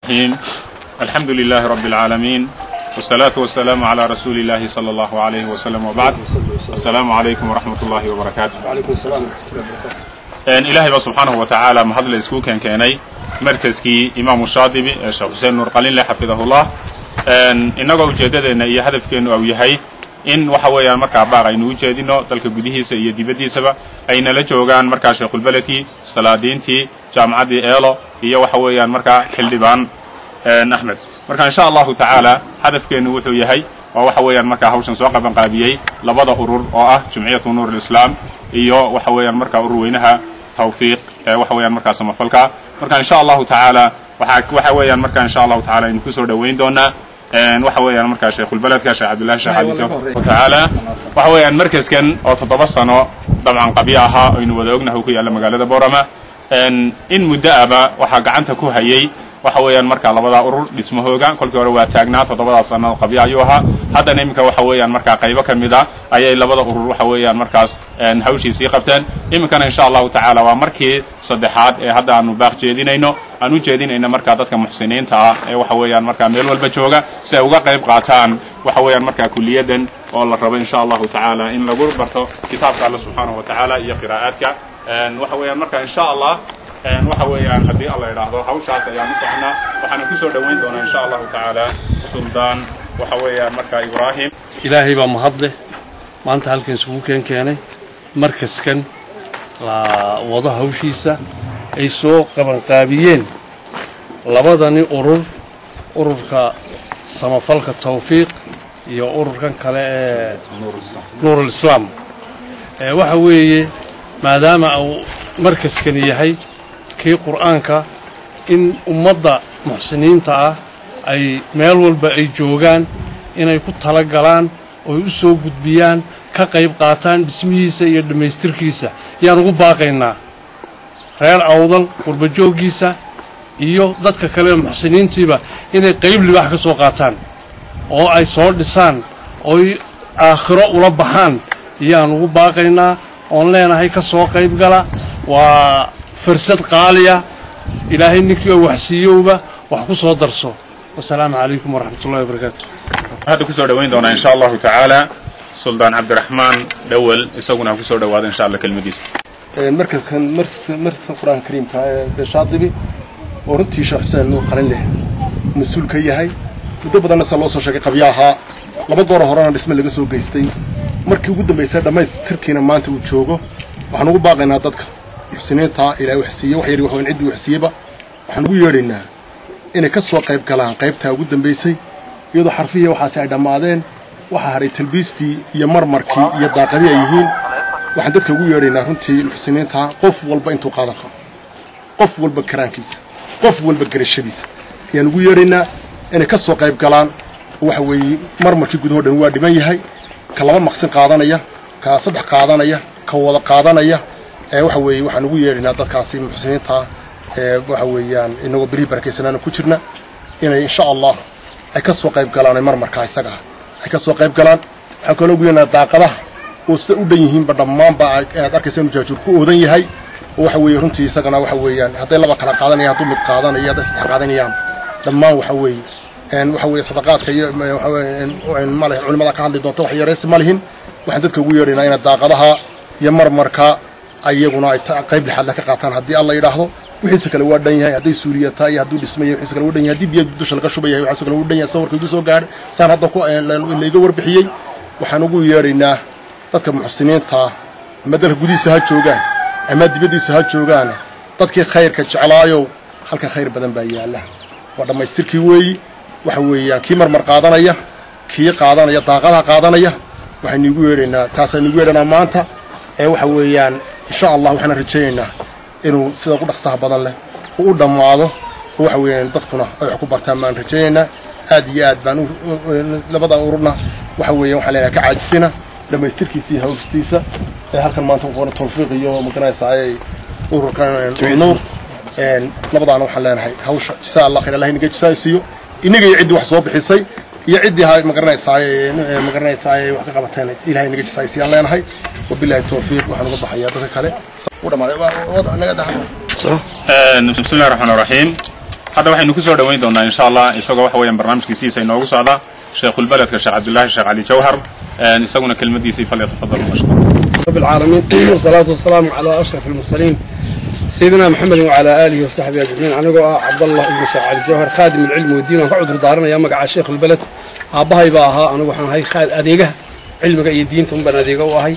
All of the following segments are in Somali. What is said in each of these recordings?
الرحيم الحمد لله رب العالمين والصلاة والسلام على رسول الله صلى الله عليه وسلم وبعد السلام عليكم ورحمة الله وبركاته وعليكم السلام ورحمة الله وبركاته ilaahay baa subxaanahu wa tacaala mahadle isku keenkeenay markaskii imaamu shaadibi ee sheekh xuseen nuur qalinle xafidahullah innagoo ujeeddadeenna iyo hadafkeennu au yahay in waxa weeyaan markaa baaq aynu u jeedino dalka gudihiisa iyo dibaddiisaba aynala joogaan markaa sheekhulbeledkii salaadiintii jaamacaddii eelo iyo waxa weeyaan markaa xildhibaan axmed marka insha allahu tacaala hadafkeennu wuxuu yahay waa waxa weeyaan markaa hawshan soo qabanqaabiyey labada urur oo ah jumciyatu nuur alislaam iyo waxa weeyaan markaa urur weynaha tawfiiq ee waxa weeyaan markaa samafalka marka insha allahu tacaala waxaa waxa weeyaan marka insha allahu tacaala aynu kusoo dhoweyn doonaa waxa weeyaan markaa sheekhulbeledka sheekh cabdillahi sheekh cali tacaala waxa weeyaan markaskan oo toddoba sano dabcan qabyo ahaa aynu wada ognahay ku yaalla magaalada boorama in muddo aba waxaa gacanta ku hayay waxa weeyaan markaa labadaa urur dhismahooga kolkii hore waa taagnaa toddobadaas sanno qabyo ayuu ahaa haddana iminka waxa weeyaan markaa qaybo ka mid a ayay labada urur waxa weeyaan markaas hawshiisii qabteen iminkana insha allahu tacaala waa markii saddexaad ee hadda aanu baaq jeedinayno aan u jeedinayno markaa dadka muxsiniinta ah ee waxa weeyaan markaa meel walba jooga si ay uga qayb qaataan waxa weeyaan markaa kuliyaddan oo la rabo insha allahu tacaala in lagu barto kitaabka alle subxaanahu wa tacaala iyo qiraa'aadka waxa weeyaan marka insha allah waxa weeyaan haddii alla idhaahdo hawshaas ayaan u soconaa waxaana ku soo dhoweyn doonaa insha allahu tacaala suldaan waxa weeyaan markaa ibraahim ilaahay baa mahadleh maanta halkan isugu keen keenay markaskan la wado hawshiisa ay soo qabanqaabiyeen labadani urur ururka samafalka tawfiiq iyo ururkan kale ee nuurulislaam waxa weeye maadaama uu markaskani yahay kii qur'aanka in ummadda muxsiniinta ah ay meel walba ay joogaan inay ku tala galaan ooy u soo gudbiyaan ka qayb qaataan dhismihiisa iyo dhammaystirkiisa yaan ugu baaqaynaa reer awdal qurbajooggiisa iyo dadka kale muxsiniintiiba inay qayb libaax ka soo qaataan oo ay soo dhisaan ooy aakhiro ula baxaan yaan ugu baaqaynaa oon leenahay ka soo qayb gala waa fursad qaaliya ilaahay ninkii oo waxsiiyowba wax ku soo darso wasalaamu calaykum waraxmatullahi wabarakaatu hadda kusoo dhoweyn doonaa insha allahu tacaala suldaan cabdiraxmaan dhowel isaguna kusoo dhowaada insha allah kelmadiisa markaskan markaskan qur-aanka kariimka ee shaadibi oo runtii sheekh xuseen nuur qalin leh mas-uul ka yahay muddo badanna se loo soo sheegay qabyo ahaa laba goor horena dhisme laga soo geystay markii ugu dambaysay dhammaystirkiina maanta uu joogo waxaan ugu baaqaynaa dadka muxsiniinta ilaahay waxsiiye wax yar waxweyn ciddii waxsiiyeba waxaan ugu yeedhaynaa inay ka soo qayb galaan qaybtaa ugu dambaysay iyadoo xarfihii waxaasi ay dhammaadeen waxaa hadhay talbiistii iyo marmarkii iyo daaqadii ay yihiin waxaan dadka ugu yeedhaynaa runtii muxsiniinta qof walba intuu qaadan karo qof walba karaankiisa qof walba garashadiisa ayaan ugu yeedhaynaa inay ka soo qayb galaan oo waxa weeye marmarkii gudahoo dhan waa dhiman yahay ka laba maqsin qaadanaya ka saddex qaadanaya ka wada qaadanaya ee waxa weeye waxaan ugu yeedhaynaa dadkaasi muxsiniinta ee waxa weeyaan inagoo berihii barakaysanaana ku jirna inay insha allah ay ka soo qayb galaan ee marmarkaa isaga ah ay ka soo qayb galaan waxaan kaloo ugu yeedhaynaa daaqadaha oo sida u dhan yihiinba dhammaanba aad arkaysa inuu jaajuur ku oodan yahay oo waxa weeye runtii isagana waxa weeyaan hadday laba kala qaadanayaan hadduu mid qaadanayo hadday saddex qaadanayaan dhammaan waxa weeye waxa weeye sadaqaadka iyo male culimada ka hadli doonta wax yaraysi ma lihin waxaan dadka ugu yeedhaynaa inay daaqadaha iyo marmarka ayaguna ay qayb lixaadle ka qaataan haddii alla yidhaahdo wixiisa kale waa dhan yahay hadday suuliya tahay iyo hadduu dhismaya wixiisa kale waa dhan yahay haddii biyo dusha laga shubayahay wixiisa kale waa dhan yahay sawirka igu soo gaadhay saan hadda ku layga warbixiyey waxaan ugu yeedhaynaa dadka muxsiniinta ama dalka gudihiisa ha joogaan ama dibaddiisa ha joogaan dadkii khayrka jeclaayow halkan khayr badan baa yaalla waa dhammaystirkii weeyi waxa weeyaan kii marmar qaadanaya kii qaadanaya daaqadaha qaadanaya waxaynu igu yeedhaynaa taasaynu igu yeedhanaa maanta ee waxa weeyaan insha allah waxaan rajaynaynaa inuu sida ugu dhaqsaha badan leh uu u dhammaado oo waxa weeyaan dadkuna ay wax ku bartaan baan rajaynaynaa aad iyo aad baan labada ururna waxa weeyaan waxaan leenahay ka caajisina dhammaystirkiisa iyo hawstiisa ee halkan maanta ku qoran tawfiiq iyo maganaysaa ay ururkan nuur labadaana waxaan leenahay hawsha jisaa allah khayr allah inaga jisaaysiiyo inaga iyo ciddii wax soo bixisay iyo ciddii ha magaranaysaay magaranaysaay wax ka qabateen ilahay inaga jisaaysiiyaan leenahay wabillahi tawfiiq waxaan uga baxayaa dadka kale u dhamaaday naga dahdo بسم الله الرحمن الرحيم hadda waxaynu ku soo dhowayn doonaa insha allah isagoo waxa weeyaan barnaamijkiisiisa inoogu socda sheekhulbeledka sheekh cabdullaahi sheekh cali jawhar isaguna kelmadiisii falyatafadal mashkuur رب العالمين والصلاة والسلام على أشرف المرسلين سيدنا محمد وعلى آله وصحبه أجمعين أنا عبد الله بن شاعر الجوهر خادم العلم والدين وعذر دارنا يا مقع الشيخ البلد أبهاي باها أنا وحنا هاي خال أديقه علمك أي دين ثم بنا أديقه وهاي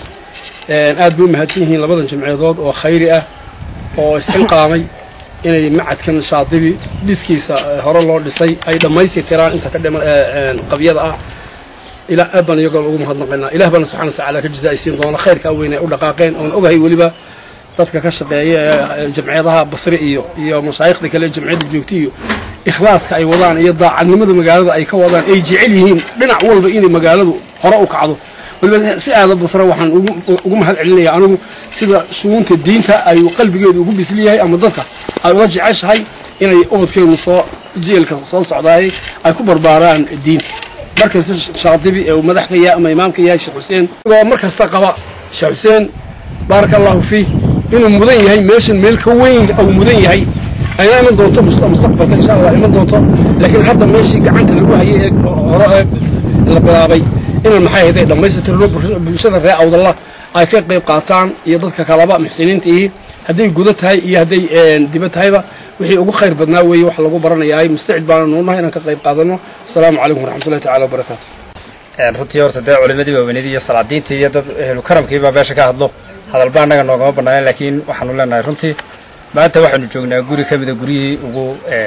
aad buu mahadsan yihiin labadan jimceedood oo khayri ah oo isxilqaamay inay macadkan shaadibi dhiskiisa hore loo dhisay ay dhammaystirtiraan inta ka dhima qabyada ah ilaa aad baan iyagoo ugu mahadnaqaynaa ilaah baana subxana watacaala ka jazaa'isiin doona khayrka weyn ay u dhaqaaqeen oon ogahay weliba dadka ka shaqeeya ee jamciyadaha basri iyo iyo mashaayikhda kale jamciyadda joogta iyo ikhlaaska ay wadaan iyo daacadnimada magaalada ay ka wadaan ay jecel yihiin dhinac walba inay magaaladu hore u kacdo waliba si aada basra waxaan ugu mahad celinaya anigu sida shuguunta diinta ay qalbigeedu ugu bisli yahay ama dadka ay ula jeceshahay inay ubadkeenu soo jeelka soo socdaayay ay ku barbaaraan diinta markasta shaadibi ee uu madax ka yahay ama imaamka yahay sheekh xuseen oo mar kasta qaba sheekh xuseen baaraka allahu fiih inuu mudan yahay meeshan meel ka weyn uu mudan yahay ayna iman doonto mustaqbalka insha allah iman doonto laakiin hadda meeshii gacanta lagu hayay ee hore ee la bilaabay inaan maxay ahayd ay dhammaystirno bulshada reer awdalla ay ka qayb qaataan iyo dadka kalaba muxsiniinta ihi hadday gudo tahay iyo hadday diba tahayba wixii ugu khayr badnaa weeye wax lagu baranayahay mustacid baana nuunahay inaan ka qayb qaadano asalaamu calaykum waraxmatullahi tacala wabarakaatu runtii horta dee culimadii waaweynadii iyo salaadiintii iyo dad ehlu karamkiibaa meesha ka hadlo hadalba annaga noogama bannaayen laakiin waxaanu leenahay runtii maanta waxaanu joognaa guri ka mida guryihii ugu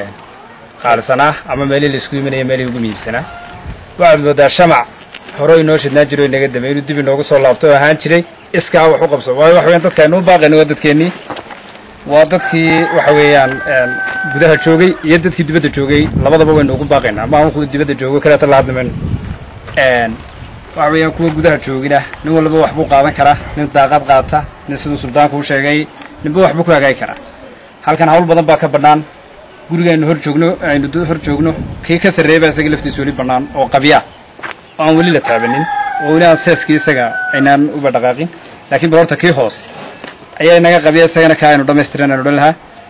qaalisanaa ama meelihii laisku imanaya meelihii ugu miibsanaa waxaad moodaa shamac hore inoo shidnaa jiro inaga damey inuu dib inoogu soo laabto oo ahaan jiray iskaa wax u qabso waayo waxa weyaan dadka aynuu baaqayna waa dadkeennii waa dadkii waxa weeyaan gudaha joogay iyo dadkii dibadda joogay labadaba waynu ugu baaqaynaa ama aan kuwa dibadda joogo kaleeta la hadli mayno waxa weeyaan kuwa gudaha joogina nin walba waxbuu qaadan karaa nin daaqad qaata nin siduu suldaanku u sheegay ninba waxbuu ku hagaagi karaa halkan hawl badan baa ka bannaan gurigaynu hor joogno aynu hor joogno kii ka sarreeya baa isaga laftiisa weli bannaan oo qabyaa oo aan weli la taabanin oo weli aan seeskii isaga aynaan uba dhaqaaqin laakiin bal horta kii hoose ayaa inaga qabiya isagana kaa aynu dhammaystiran aynu odhan lahaa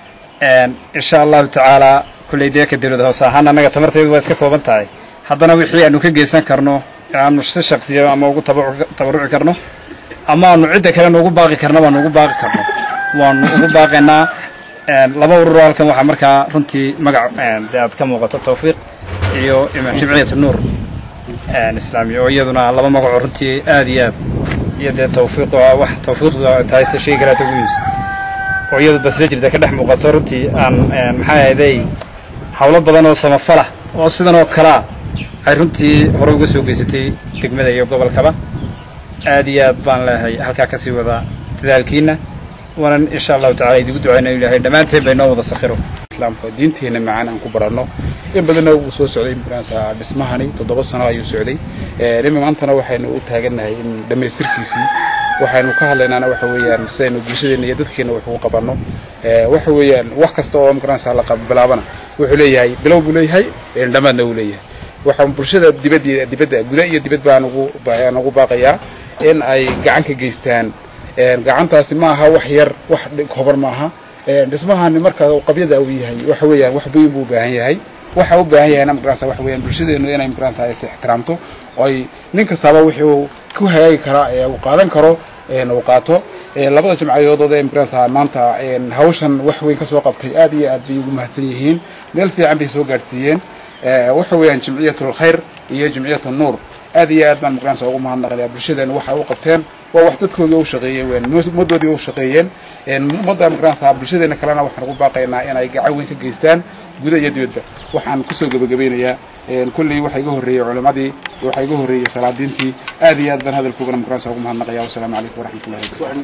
insha allahu tacaalaa kullay dee ka dawlada hoose ahaan annaga tamarteedu waa iska kooban tahay haddana wixii aanu ka geysan karno aanu si shaksiya ama ugu tabaruci karno ama aanu cidda kalena ugu baaqi karno waanu ugu baaqi karno waanu ugu baaqaynaa laba ururo halkan waxaa markaa runtii magac dee aad ka muuqato tawfiiq iyo jimciyat nuur islaamiya oo iyaduna laba magacoo runtii aad iyo aad iyo dee tawfiiq wax tawfiiqdu tahay ta shayga kalaata ugu muhiimsan oo iyadu basla jirta ka dhex muuqato runtii aan maxaa ahayday hawlo badan oo samafalah oo sidan oo kalaa ay runtii hore uga soo geysatay degmada iyo gobolkaba aad iyo aad baan leehay halkaa kasii wadaa dadaalkiina waanan insha allahu tacala idigu ducayna inu ilahay dhammaanteen bay noo wada sakhiro islaamka diinteena macaan aan ku baranno in badanna wuu soo socday maranaysaa dhismahani toddoba sano ayuu socday dhimi maantana waxaynu u taagannahay in dhammaystirkiisii waxaynu ka hadlaynaana waxa weeyaan sidaynu bulshadeena iyo dadkeena wax ugu qabanno waxa weeyaan wax kasta oo maranaysaa la bilaabana wuxuu leeyahay bilow buu leeyahay dhammaadna wuu leeyahay waxaan bulshada dibadda dibadda guda iyo dibad baan ugu baan ugu baaqayaa in ay gacan ka geystaan gacantaasi ma aha wax yar wax koban ma aha dhismahani marka qabyada uu yahay waxa weeyaan wax weyn buu u baahan yahay waxa u baahan yahayna magarasa waxa weeyaan bulshadeenu inay magarasa is ixtiraamto oo ay nin kastaba wixii uu ku hagaagi karaa ee uu qaadan karo uu qaato labada jimcadood ee magarasa maanta hawshan wax weyn kasoo qabtay aad iyo aad bay ugu mahadsan yihiin meel fiican bay soo gaadhsiiyeen waxa weeyaan jimciyatul khayr iyo jimciyatul nuur aad iyo aad baan magarasa ugu mahadnaqayaa bulshadeena waxa u qabteen waa wax dadkoodii u shaqeeyeen weyn ummaddoodii u shaqeeyeen ummadda magarasa bulshadeena kalena waxaan ugu baaqaynaa inay gacan weyn ka geystaan guda iyo dibadba waxaan kusoo gebagabeynayaa kulley waxa iga horreeyey culimadii waxa iga horreeyey salaadiintii aad iyo aad baan hadalkoogana magarasa ugu mahadnaqaya wasalaamu calaykum waraxmatullahi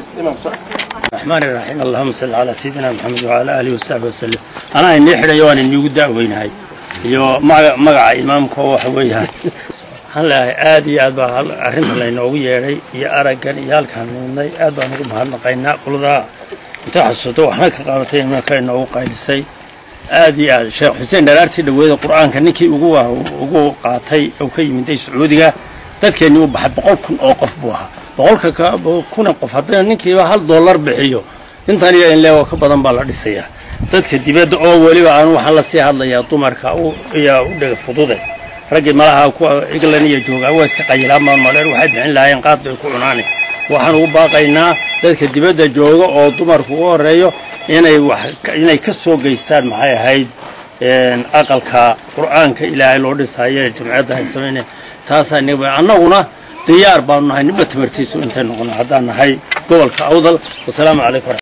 الرحمن الرحيم اللهم صل على سيدنا محمد وعلى آله وصحبه وسلم أنا إني حدا يوان إني ودا وين هاي يو مع مع إمامك هو حويها هلا آدي أبا هل أرنت الله إنه يري يا أرجع يا الكان من أبا نقول مهنا قينا كل ذا أنت حسيتوا إحنا كقارتين ما كان نوع قايد السي آدي آد شيخ حسين درارتي لويد القرآن كان نكي وجوه وجوه قاطي أو كي من دي سعودية dadkeeni u baxay boqol kun oo qof buu ahaa boqolka kuna qof haddana ninkiiba hal dollar bixiyo intan iyo in leego ka badan baa la dhisayaa dadka dibadda oo weliba aan waxaan la sii hadlayaa dumarka iyo u dhega fudude raggii malaha kuwa england iyo joogaa waa iska qayilaan baan maleen waxay bixin lahaayeen qaad bay ku cunaane waxaan ugu baaqaynaa dadka dibadda jooga oo dumarku u horeeyo inay wax inay ka soo geystaan maxay ahayd aqalka qur'aanka ilaahay loo dhisayo ee jamciyadda ay samayne taasaa inaga annaguna diyaar baanu nahay ninba tamartiisu intay noqono haddaan nahay gobolka awdal wasalaamu calaykum